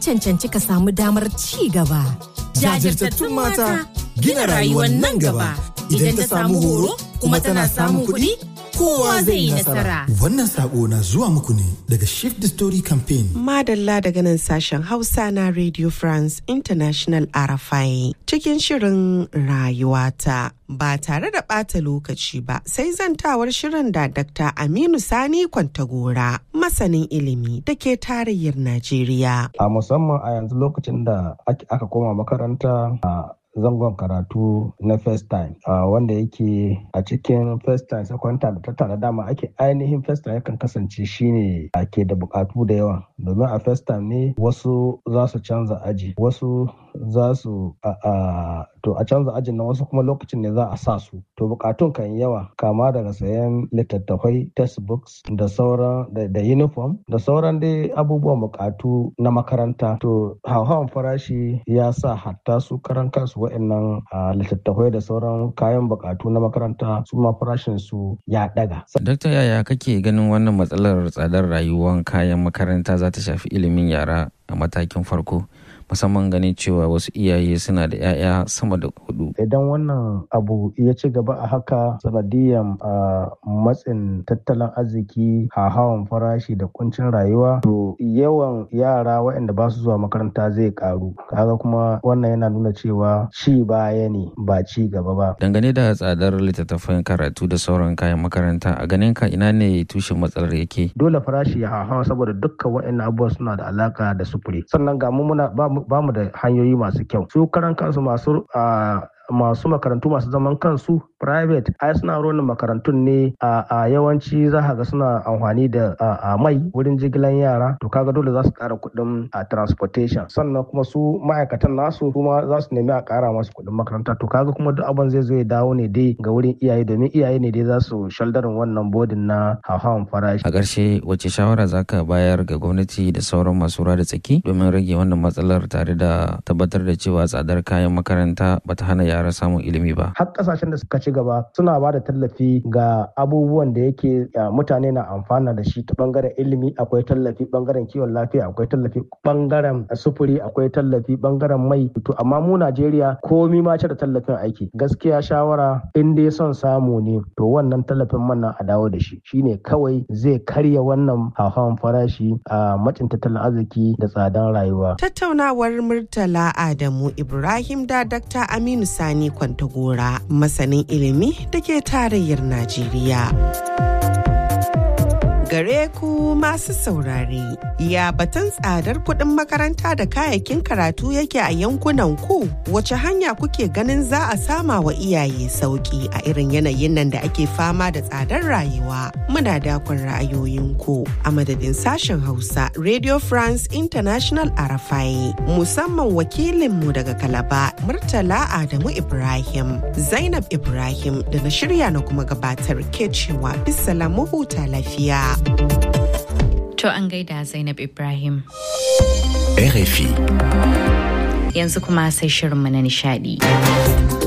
cancanci ka samu damar ci gaba. Jajirtattun mata gina rayuwar nan gaba. Idan ta samu horo kuma tana samun kuɗi, kowa zai yi nasara. Wannan sako na zuwa muku ne daga Shift the Story Campaign. Madalla daga nan sashen Hausa na Radio France International RFI cikin shirin rayuwata. Ba tare da ɓata lokaci ba sai zantawar shirin da Dr. Aminu Sani Kwantagora masanin ilimi da ke tarayyar Najeriya. A musamman a yanzu lokacin da aka koma makaranta a zangon karatu na first time uh, wanda yake a cikin first time second time da tattara dama ake ainihin first time yakan kasance shine ake da bukatu da yawa domin a first time ne wasu za su canza aji wasu za su a to a canza ajin nan wasu kuma lokacin ne za a sa su to bukatun kan yawa kama daga sayan littattafai textbooks da sauran da uniform da sauran dai abubuwan bukatu na makaranta to hauhawan farashi ya sa hatta su karan kansu wa'annan littattafai da sauran kayan bukatu na makaranta su ma farashin su ya daga. Dakta yaya kake ganin wannan matsalar tsadar rayuwar kayan makaranta za ta shafi ilimin yara a matakin farko? musamman ganin cewa wasu iyaye suna da 'ya'ya sama da hudu. Idan wannan abu ya ci gaba a haka sanadiyan matsin tattalin arziki hawan farashi da kuncin rayuwa to yawan yara waɗanda ba su zuwa makaranta zai karu kaga kuma wannan yana nuna cewa ci baya ne ba ci gaba ba. Dangane da tsadar littattafan karatu da sauran kayan makaranta a ganin ka ina ne tushen matsalar yake? Dole farashi ya hawa saboda dukkan waɗannan abubuwa suna da alaka da sufuri sannan ga mu muna ba mu da hanyoyi masu kyau su karan kansu masu masu makarantu masu zaman kansu private ai suna ronin makarantun ne a yawanci za ga suna amfani da mai wurin jigilan yara to kaga dole za su kara kuɗin transportation sannan kuma su ma'aikatan nasu kuma za su nemi a kara masu kuɗin makaranta to kaga kuma duk abin zai zo ya dawo ne dai ga wurin iyaye domin iyaye ne dai za su shaldarin wannan bodin na hauhawan farashi a ƙarshe wace shawara za ka bayar ga gwamnati da sauran masu da tsaki domin rage wannan matsalar tare da tabbatar da cewa tsadar kayan makaranta bata hana yara samun ilimi ba. Har kasashen da suka ci gaba suna ba da tallafi ga abubuwan da yake mutane na amfana da shi ta bangaren ilimi akwai tallafi bangaren kiwon lafiya akwai tallafi bangaren sufuri akwai tallafi bangaren mai to amma mu Najeriya komi ma da tallafin aiki gaskiya shawara in dai son samu ne to wannan tallafin man a dawo da shi shine kawai zai karya wannan hauhawan farashi a macin tattalin arziki da tsadan rayuwa. Tattaunawar Murtala Adamu Ibrahim da Dr. Aminu Sani Kwantagora masanin ilimi da ke tarayyar Najeriya. Gare ku masu saurare, ya batun tsadar kuɗin makaranta da kayayyakin karatu yake a yankunan ku wace hanya kuke ganin za a sama wa iyaye sauƙi a irin yanayin nan da ake fama da tsadar rayuwa. Muna dakon ra'ayoyinku a madadin sashen Hausa Radio France International Arafai musamman wakilinmu daga Kalaba Murtala Adamu Ibrahim, Zainab Ibrahim da na shirya na kuma gabatar ke cewa bisala huta lafiya. To an gaida Zainab Ibrahim. RFI. Yanzu kuma sai shirinmu na nishadi.